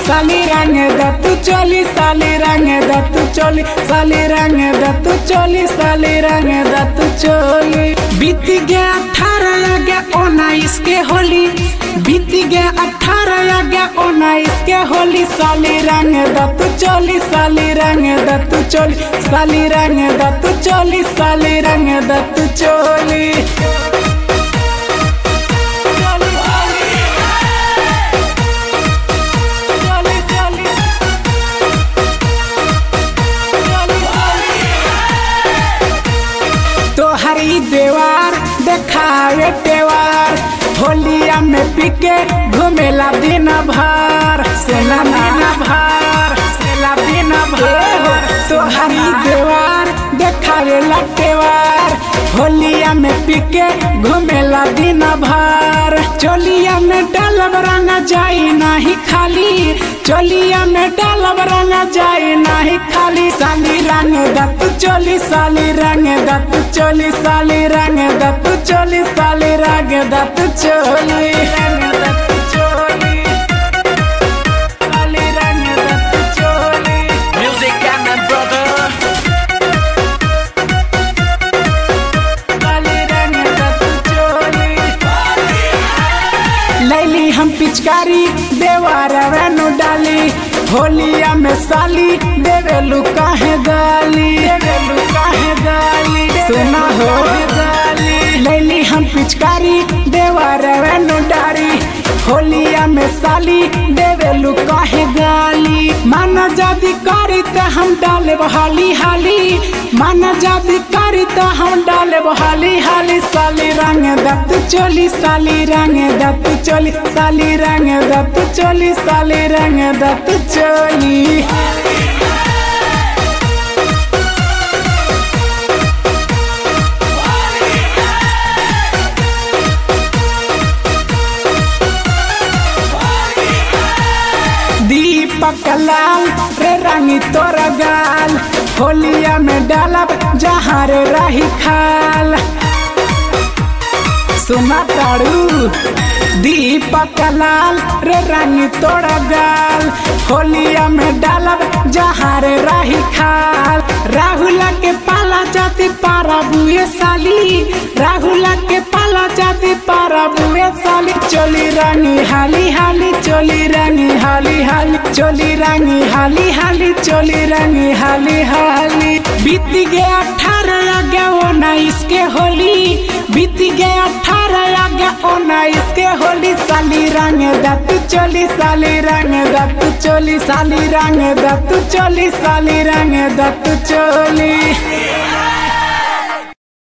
साली रंग दत्तू चोली साली रंग दत्तू चोली साली रंग दत्तू चोली साली रंग दत्तू चोली बीत गया अठारह आ गया उन्नीस के होली बीत गया अठारह आ गया उन्नीस के होली साली रंग दत्तू चोली साली रंग दत्तू चोली साली रंग दत्तू चोली साली रंग दत्तू चोली तोहरी देवार देखावे तेवार होलिया में पिके घूमेला दिन भर सेला दिन भर सेला दिन भर तोहरी देवार देखावे लटेवार होलिया में पिके घूमेला दिन भर चोलिया में डालब रंग जाई नाही खाली चोलिया में डालब रंग जाई नाही खाली साली रंग दत्त चोली साली रंग दत्त चोली साली रंग दत्त चोली साली रंग दत्त चोली रंग दत्त चोली साली रंग दत्त चोली Music and my brother. साली रंग दत्त चोली लैली हम पिचकारी देवार वेनु डाली होलिया में साली देवेलू काहे गाली देवेलू काहे गाली सुना हो गाली लैली हम पिचकारी देवार वेनु डाली होलिया में साली देवेलू काहे गाली माना जादी करी त हम डाले हाली हाली माना जादी करी त हम डाले हाली हाली साली रंग दत्त चोली साली रंग दत्त चोली साली रंग दत्त चोली साली रंग दत्त चोली दीपक लाल रे रंगी तोरा गाल होलिया में डालब जहाँ रे रही खाल सुना ताड़ू दीपक लाल रे रंगी तोड़ा गाल होलिया में डालब जहाँ रे रही खाल राहुल के पाला जाती पारा बुए साली राहुल के पाला जाती पारा बुए साली चोली रानी हाली हाली चोली रानी हाली हाली चोली रानी हाली हाली चोली रानी हाली हाली बीत गया अठारह आ गया उन्नीस के होली बीत गया अठारह आ गया उन्नीस के होली साली रंग दत्त चोली साली रंग दत्त चोली साली रंग दत्त चोली साली रंग दत्त चोली